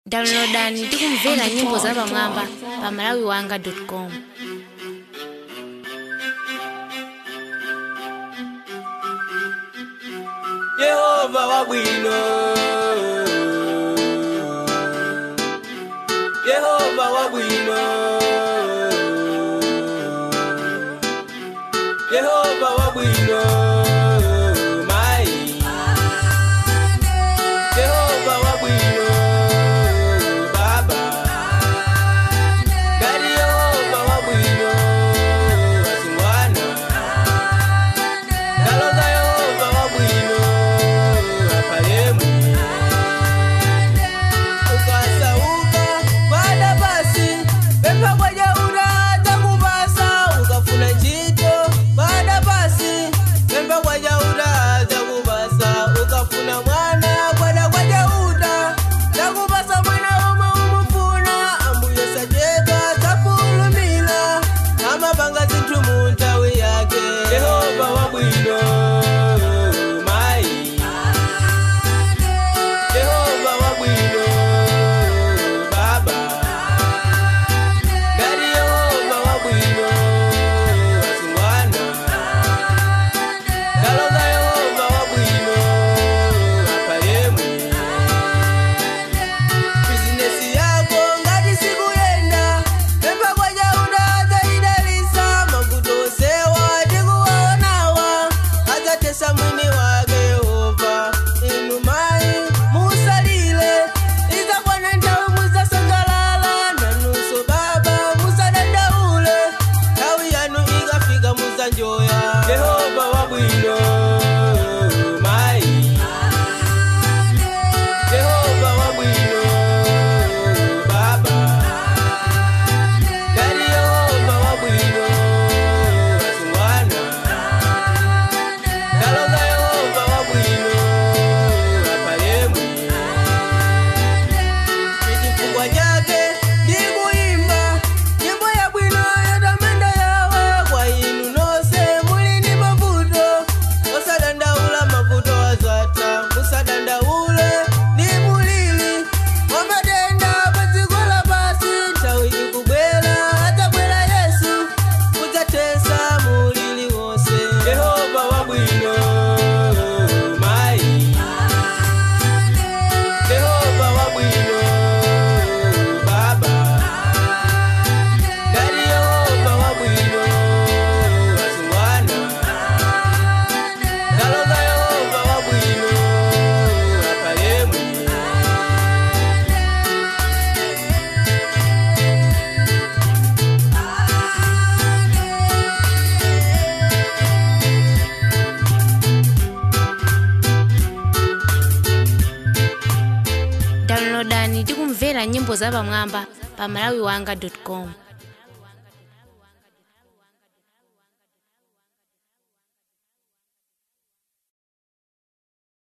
downloadani ndi kumvera nyimbo zapamwamba pa malawiwanga.com yehova wabwino yehova wabwino yehova wabwino mai yehova wabwino baba gari yehova wabwino asingwana Ndaloza Yehova wabwino apalemu ukasauka kwada basi pempha kwaja uraza kubasa ukafuna ntchito kwada basi pempha kwaja uraza kubasa ukafuna mwana kwada kwaja uta zakubasa mwana umwe umufuna ambuye sajeka zapulumila amapanga zinthu mu nthawi yake yehova wabwino mai yehova wabwino baba gari yehova wabwino asingwana ndaloza yehova wabwino apalemu bizinesi yako ngati sikuyenda pempha kwaja udaza idalisa mavuto osewa tikuwaonawa adzatesa mwini wake yehova inu mayi musalile izakwana nthawi muzasangalala nanunso baba musadandaule nthawi yanu ikafika muzanjoya yehova wabwino mayi Yehova wabwino baba Gari Yehova wabwino asingwana Ndaloza Yehova wabwino apalemu Chifukwa chake ndikuyimba nyimbo yabwino yotamanda yawe kwa inu nonse muli ndi mavuto osadandaula mavuto azata musadandaule ndi mulili wamatenda pa dziko lapasi nthawi ikubwera adzabwera yesu kudzathetsa mulili wonse yehova wabwino mayi yehova wabwino baba gari yehova wabwino asingwana ndaloza yehova wabwino apalemu downloadani ndi kumvera nyimbo zapamwamba pa malawiwanga.com